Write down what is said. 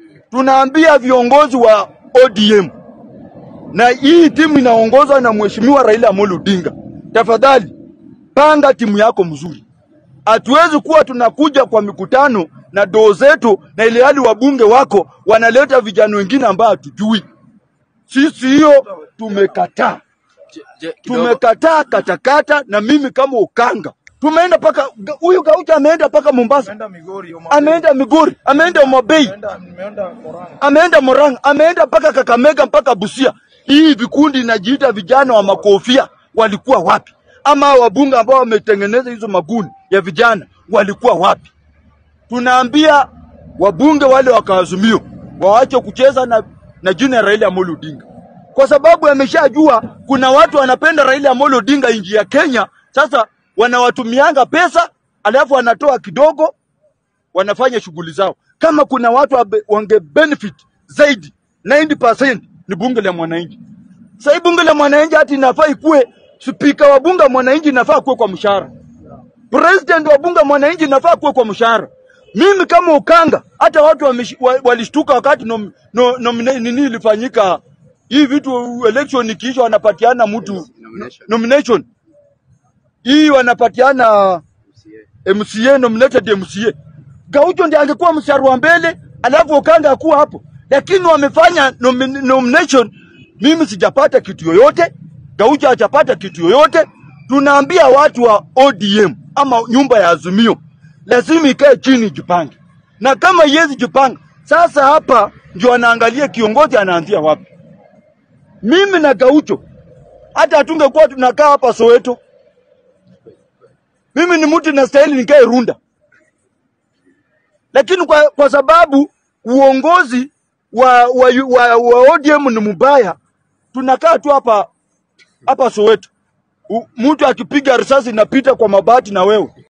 tunaambia viongozi wa ODM na hii timu inaongozwa na Mheshimiwa Raila Amolo Odinga, tafadhali panga timu yako mzuri. Hatuwezi kuwa tunakuja kwa mikutano na doo zetu, na ile hali wabunge wako wanaleta vijana wengine ambao hatujui. Sisi hiyo tumekataa, tumekataa katakata, na mimi kama Ukanga tumeenda paka huyu Gaucha ameenda paka Mombasa, Ameenda Migori, Homa ameenda Migori, ameenda Homa Bay, Ameenda nimeenda Murang'a. ameenda Murang'a, ameenda mpaka Kakamega, mpaka Busia. Hii vikundi inajiita vijana wa makofia walikuwa wapi? Ama hao wabunge ambao wametengeneza hizo magundi ya vijana walikuwa wapi? Tunaambia wabunge wale wa Kaazimio waache kucheza na, na jina ya Raila Amolo Odinga, kwa sababu ameshajua kuna watu wanapenda Raila Amolo Odinga nchi ya Kenya. Sasa wanawatumianga pesa alafu wanatoa kidogo wanafanya shughuli zao. Kama kuna watu wabe- wange benefit zaidi 90% ni bunge la mwananchi. Sasa hii bunge la mwananchi hati inafaa ikuwe spika wa bunge la mwananchi inafaa kuwe kwa mshahara. President wa bunge la mwananchi inafaa kuwe kwa mshahara. Mimi kama Ukanga, hata watu wamesh- wa- walishtuka wakati nom, no, nomina- nini ilifanyika hii vitu election ikiisha wanapatiana mtu nomination hii wanapatiana MCA nominated MCA. Gaucho ndiye angekuwa mstari wa mbele, alafu Okanga akuwa hapo, lakini wamefanya nomin nomination. Mimi sijapata kitu yoyote, Gaucho hajapata kitu yoyote. Tunaambia watu wa ODM ama nyumba ya Azimio lazima ikae chini jipange, na kama yezi jipanga sasa, hapa ndio anaangalia kiongozi anaanzia wapi. Mimi na Gaucho hata hatungekuwa tunakaa hapa Soweto. Mimi ni mtu nastahili nikae Runda, lakini kwa, kwa sababu uongozi wa, wa, wa, wa ODM ni mbaya, tunakaa tu hapa hapa Soweto. U- Mtu akipiga risasi inapita kwa mabati na wewe